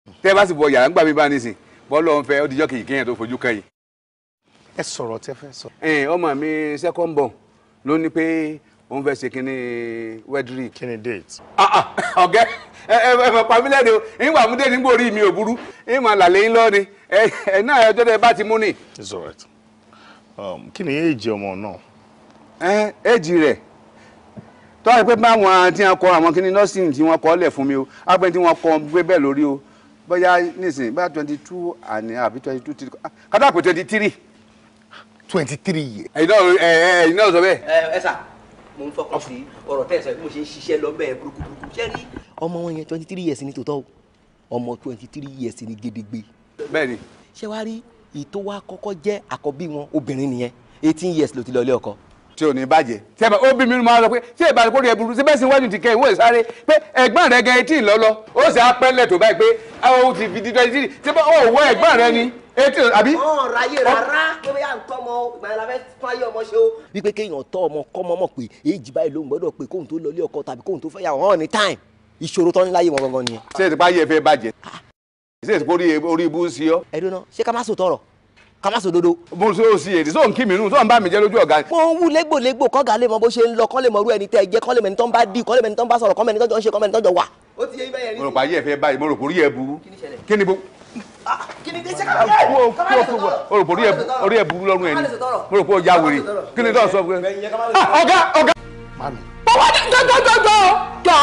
tẹ́ ẹ bá sì bọ yàrá ń gbà mí bá nísìn bọ́ọ̀lù ọ̀hún fẹ́ ó dijọ́ kìí kéèyàn tó fojú kẹ́yìn. ẹ sọ̀rọ̀ tẹ́ fẹ́ sọ. ẹ ọmọ mi second born ló ní pé òun fẹ́ ṣe kínní wedri. kí ni date. ọ̀gẹ́ ẹ ẹ ẹ mọ̀ pàmílẹ̀ ni o ìwà múdé nígbà orí mi ò burú ìmọ̀ làlẹ́ yín lọ́ọ́ ni ẹ ẹ náà ẹ tó dẹ bá ti mú ni. it's alright. Um, kí ni èjì ọmọ náà. ẹ éjì rẹ̀ tọ́ ẹ pé báwọn tí wọ́n kọ àwọn kínní nursing tí wọ́n kọ́ lẹ̀ fún mi o ápẹ́ tí wọ́n kọ́ gbé bẹ́ẹ̀ lórí o bóyá nísìnyí bóyá twenty two àní àbí twenty two three kátà pé twenty three. twenty three years. ẹ̀yin náà ẹ ẹ̀yin náà sọ bẹ́ẹ̀. ẹ ẹ sà mo ń fọkàn sí ọ̀rọ̀ tẹ́ ẹ sọ bí mo ṣe ń ṣiṣẹ́ lọ bẹ́ẹ̀ burúkú burúkú ṣé rí ọmọ wọn yẹn twenty three years ní tòótọ́ o ọmọ twenty three years ní gédégbé bẹ́ẹ̀ni. ṣé wàá rí ìtò wa kọ́kọ́ jẹ́ àkọ́bí wọn obìnrin nìyẹn eighteen years ló ti lọ ilé ọkọ. tí ò ní bàjẹ́ tí ẹ bá ó bí mi máa sọ pé tí ẹ bá kórè ẹ burú sí bẹ́ẹ̀ sì wájú ti kẹ́ ìwé ìsáré pé ẹ̀gbọ́n rẹ gan etí ìlọ́lọ́ ó sì á pẹ́lẹ̀ tó báyìí pé ó ti fi dídọ́ etí tí ó wọ ẹ̀gbọ́n rẹ ni etí àbí. ọ̀n ráyè rárá pé bóyá nǹkan ọmọ ìgbà yẹn la fẹ́ fún ayé ọmọ ṣe o. wípé kéèyàn tọ́ ọmọ kọ́mọ mọ̀ pé èjì báyìí ló ń gbọ́dọ̀ pé kóhun tó lọ ilé ọkọ tàbí kóhun tó fẹ́ yà wọ́n ní time ìṣòro tán ní láyé wọn gangan nìyẹn. ṣé ìtìpá yẹ fẹ́ bàjẹ́ ṣé ìtìpá orí ibú sí ọ. ẹ dúró náà ṣé ká má sọ tọrọ ká má sọ dodo. mo ṣe ó sì èdè sóhun kí mi nù sóhun bá mi jẹ lójú ọ̀gá. mo ń wú légbòlégbò kọ́gà lè mọ bó ṣe ń lọ kọ́ lè mọ irú ẹni tẹ́ ẹ jẹ́ kọ́ lè mọ ẹni tó ń bá dì kọ́ lè mọ ẹni tó ń bá sọ̀rọ̀ kọ́ mọ ẹni tó jọ ń ṣe kọ́ mọ ẹni tó jọ wà. ó ti yé ibẹ̀ yẹn rí. mo rò pa ayé ẹ fẹ́ báyìí mo rò pé orí ẹ burú kí ni bo. kí ni dé ṣe ká má lè o rò pé orí ẹ burú lọ́rùn ẹ ni mo rò pé o ya wèrè kí ni tó sọ fún ẹ. ọ̀gá ọ̀gá. bọ́wọ́ jọjọjọjọ jọ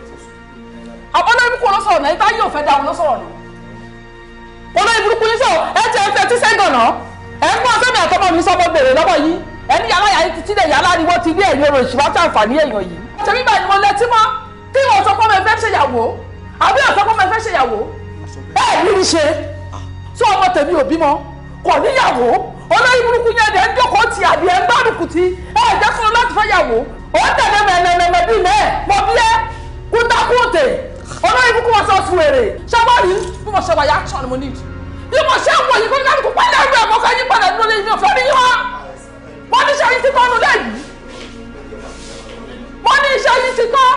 ọlọ́run kò lọ sọ̀rọ̀ náà ibà yóò fẹ́ dáhùn lọ sọ̀rọ̀ náà olórí burúkú yín sọ ẹ ti ẹ fẹ́ tí sẹ́gàn náà ẹ ń gbọ́ sẹ́mi àtọ́mọ mi sọ́mọ bèrè lọ́wọ́ yìí ẹni yàrá yàrá yìí títí lè yàrá ni wọ́n ti rí ẹ̀yìn orò ìṣúná tí àǹfààní èèyàn yìí. ṣé bíbá ni mo lẹ́tí mọ́ tí wọ́n sọ pé ọmọ ẹ̀fẹ́ ṣèyàwó àbí ọ̀sọ́ pé ọmọ ẹ̀fẹ́ ṣèyàwó ẹ ní í ṣe tí ọmọ tèmi ò bímọ kò níyàwó olórí burúkú yẹn dẹ̀ ń jókòó ti àbí ẹ̀ ń gbárùkù ti ẹ̀ jẹ́ fún un láti fẹ́ yàwó ó tẹ̀lé mẹ́mẹ́mẹ́mẹ́ bíi mẹ́ẹ̀ mọ bí ẹ kúntakúntè olórí burúkú wọn sọ sùn èrè ṣáwárì bí mo ṣe wà yá action mo need bí mo ṣe ń wọ yìí kó kálukú pálí ẹgbẹ́ ọmọ kan yí padà nínú ilé mi ò fẹ́ rí wọn wọ́n ní iṣẹ́ yìí ti tọ́ nu lẹ́yìn wọ́n ní iṣẹ́ yìí ti tọ́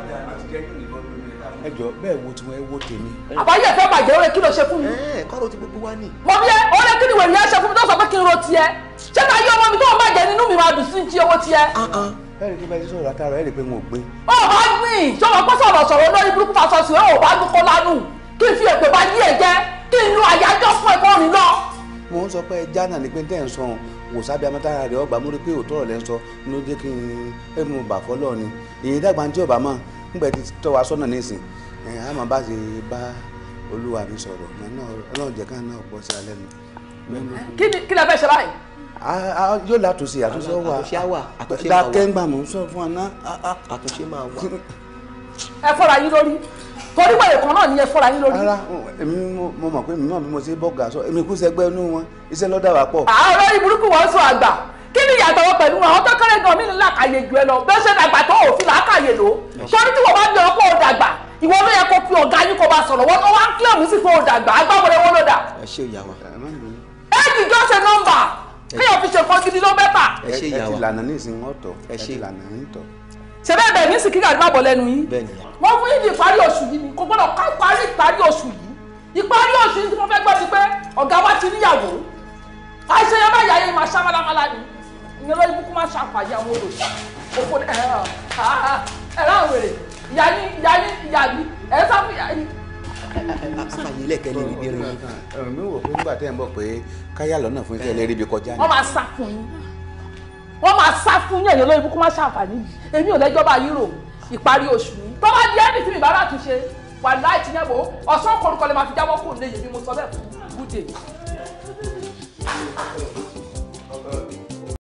ẹ jọ bẹ́ẹ̀ wo tiwọn ẹ wo tèmi. àbáyé ẹ̀fẹ́ bàjẹ́ ó rẹ kí ló ṣe fún mi. kọ́rọ̀ ti gbogbo wa ní. mo bí ẹ ó rẹ kí ni wèrè yẹn ṣe fún mi tó sọ pé kí n ro tiẹ̀ ṣé ká yí ọmọ mi tó ń bàjẹ́ nínú mi máa dùn sí ti owó tiẹ̀. ẹ rí i pé bẹ́ẹ̀ ti sọ̀rọ̀ látara ẹ rí i pé wọn ò gbé. ó bá gbìn ṣọwọ́ pẹ́ sọ̀rọ̀ sọ̀rọ̀ lórí burúkú fasọ sí ó bá dúkọ́ lánù kí n fi èpè bá yí ẹ jẹ kí n lu àyájọ́ fún ẹ̀kọ́ rìn lọ. mo ń sọ pé ẹja náà ni pé tẹ́ ń sọ ohun wò sábẹ́ amátára rẹ̀ ọgbà mo rí pé òótọ́ rẹ̀ ń sọ ló jẹ́ kí n ẹ mú bà fọ́lọ́ ni èyí dàgbà tí ọba mọ̀ nígbà tí tọ́ wa sọ́nà nísìn ẹ̀ á máa bá ti bá olúwa mi sọ̀rọ̀ náà ọlọ́run jẹ́ ká náà gbọ́ sí alẹ́ nu. kí ni kí lẹ fẹ́ ṣe báyìí. yóò látúnṣe àtúnṣe wà àtúnṣe wà àtúnṣe máa wà dákẹ́ ń gbà mọ̀ ń sọ fún ọ náà. àtúnṣe máa wà. ẹ fọ́ra yín lórí torí wẹ̀rẹ̀ kan náà ni ẹ fọ́ra yín lórí. rárá èmi mo mọ̀ pé mi náà bí mo ṣe bọ́gà sọ èmi kú sẹ́gbẹ́ inú wọn iṣẹ́ lọ́dà wà pọ̀. àwọn olórí burúkú wọn sọ àgbà kí ni ìyàtọ̀ wọn pẹ̀lú àwọn tó kéré gan mí ní làkàyè jù ẹ lọ bẹ́ẹ̀ ṣe dàgbà tó òfin làákàyè lò torí tí wọ́n bá ní ọkọ̀ òdàgbà ìwọ ló yẹ kó fi ọ̀gá yín kó bá sọ̀rọ̀ wọn tó wá ń kílẹ̀mù sí fún òdàgbà agbábọ̀lẹ̀ wọn ló dà. ẹ ṣe ìyá wa. éèdì jọ ṣe nọ́mbà kéèyàn fi ṣe nǹkan gidi ló bẹ́tà. ẹ ṣe ìyá ẹ ti wa. lànà ní ìsìn wọn tọ̀ ẹ ti lànà ní tọ̀. ṣe bẹ́ẹ̀ bẹ́ẹ̀ ní sìkìkà ní bàbọ̀ lẹ́nu yín bẹ́ẹ̀ nìyà. wọ́n fún yín ní ìparí oṣù yìí ni kò gbọ́dọ̀ ká parí ìparí oṣù yìí ìparí oṣù yìí tí mo fẹ́ gbọ́ sí pé ọ̀gá wa ti níyàwó àìṣe yẹn bá yà yẹn máa ṣá málámálá ni ìyẹn lórí kúkú máa ṣàǹfààní àwọn olùsọ òfò ẹ ẹ láwọn wèrè ìyá yín ìyá yín ìyá mi ẹ sá fún ìyá yín. àfààní ilẹ̀kẹ́ lè rí bí rin. mi wò pé nígbà tẹ́ ẹ̀ ń bọ̀ pé káyà lọ́nà fún iṣẹ́ ẹlẹ́rìí bí kọjá ni. wọ́n máa sá fún yín wọ́n máa sá fún yín ẹ̀yìn lórí kúkú máa ṣàǹfààní yìí èmi ò lẹ́jọ́ bá yín rò ìparí oṣù yìí tó bá di ẹni tí mi bá rà tún ṣe wà láì tí yẹn wò ọ̀sán korúkọ lè máa fi jábọ́ kó lè yẹ bí mo sọ bẹ́ẹ̀ fún gúdè.